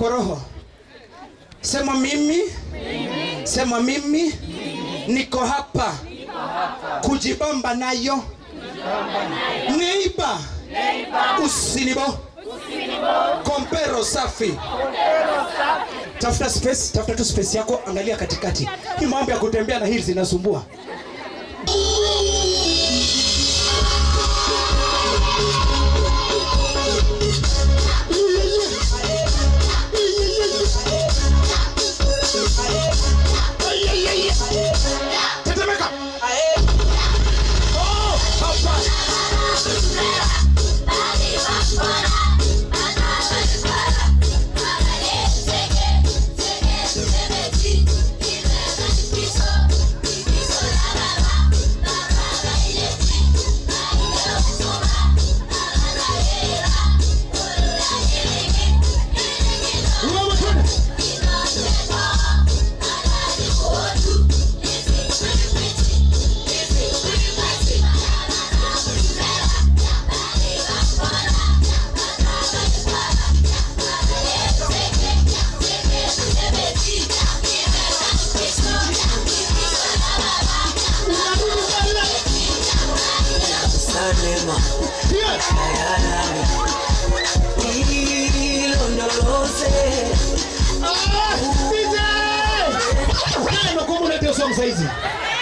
kwa roho sema mimi sema mimi niko hapa kujibamba nayo neiba usinibo kompero safi tafuta space tafuta tu space yako angalia katikati hii mambo ya kutembea na hili zinasumbua tetemeka oh, hapa. Wewe twende. Salema Ayalami Ilondoloze Nani amekuwa mlete hiyo song saizi?